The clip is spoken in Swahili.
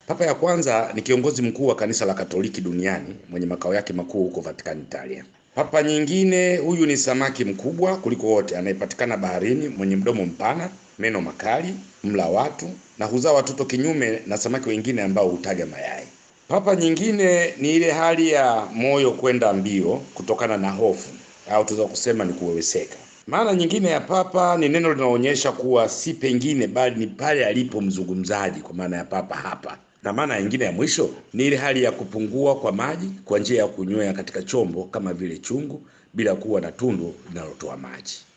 Papa ya kwanza ni kiongozi mkuu wa kanisa la Katoliki duniani mwenye makao yake makuu huko Vatican, Italia. Papa nyingine, huyu ni samaki mkubwa kuliko wote anayepatikana baharini, mwenye mdomo mpana, meno makali, mla watu na huzaa watoto, kinyume na samaki wengine ambao hutaga mayai. Papa nyingine ni ile hali ya moyo kwenda mbio kutokana na hofu au tunaweza kusema ni kuweweseka. Maana nyingine ya papa ni neno linaloonyesha kuwa si pengine, bali ni pale alipo mzungumzaji, kwa maana ya papa hapa. Na maana nyingine ya mwisho ni ile hali ya kupungua kwa maji kwa njia ya kunywea katika chombo kama vile chungu, bila kuwa na tundu linalotoa maji.